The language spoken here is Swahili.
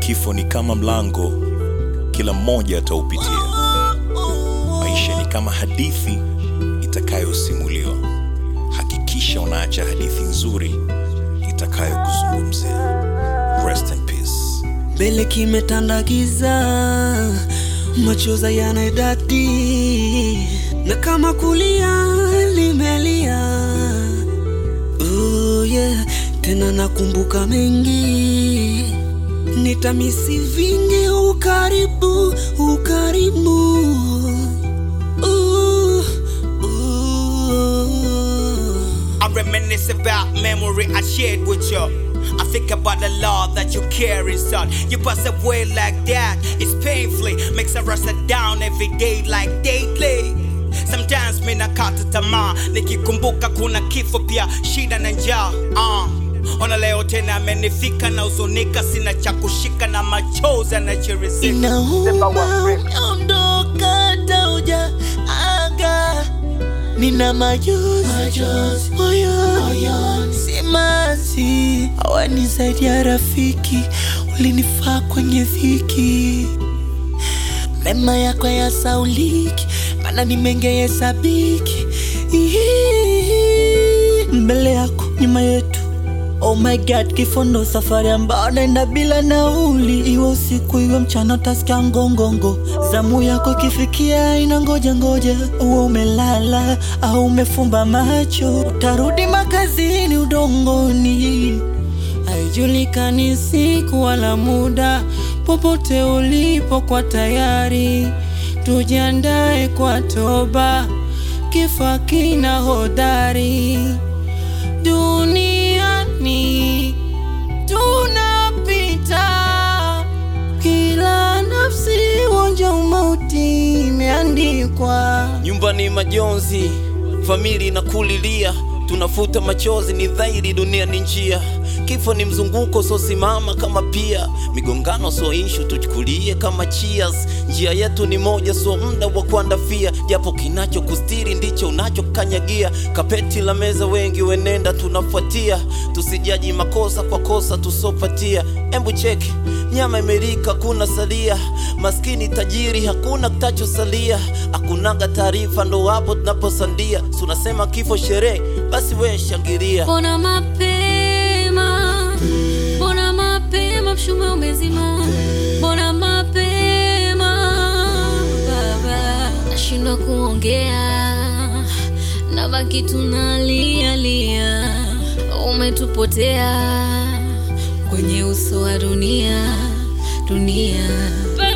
Kifo ni kama mlango, kila mmoja ataupitia. Maisha ni kama hadithi itakayosimuliwa. Hakikisha unaacha hadithi nzuri itakayokuzungumzia. Rest in peace. mbele kimetanda giza, machoza yanaidadi, na kama kulia limelia. Oh yeah, tena nakumbuka mengi, nitamisi vingi, ukaribu, ukaribu. Ooh, ooh. I reminisce about memory I shared with you. I think about the love that you carry, son. You pass away like that, it's painfully makes a rust down every day like daily. Sometimes mi nakata tamaa nikikumbuka kuna kifo pia shida na njaa uh. Ona leo tena amenifika na uzunika, sina cha kushika na machozi yanachirizika. Inauma ondoka tauja aga nina majonzi moyoni simanzi hawanisaidia rafiki ulinifaa kwenye dhiki mema yako ya sauliki mana nimengehesabiki mbele yako nyuma yetu Oh my god, kifo ndo safari ambao naenda bila nauli, iwe usiku iwe mchana, utasikia ngongongo. Zamu yako ikifikia ina ngoja ngoja, uwe umelala au umefumba macho, utarudi makazini udongoni. Haijulikani siku wala muda, popote ulipo kwa tayari, tujiandae kwa toba, kifo kina hodari duniani tunapita, kila nafsi uonja umauti imeandikwa. nyumba ni majonzi, famili na kulilia, tunafuta machozi, ni dhahiri dunia ni njia. Kifo ni mzunguko sosimama kama pia, migongano so ishu tuchukulie kama cheers. Njia yetu ni moja, so muda wa kuandafia, japo kinacho kustiri ndicho unachokanyagia. Kapeti la meza wengi wenenda tunafuatia, tusijaji makosa kwa kosa tusopatia. Embu cheki nyama imerika, kuna salia maskini tajiri, hakuna kitachosalia. Hakunaga taarifa, ndo hapo tunaposandia. Si unasema kifo sherehe, basi we shangilia. Mbona mapema, mbona mapema, mshumaa umezima, mbona mapema baba, nashindwa kuongea, nabaki tunalia lia, umetupotea kwenye uso wa dunia, dunia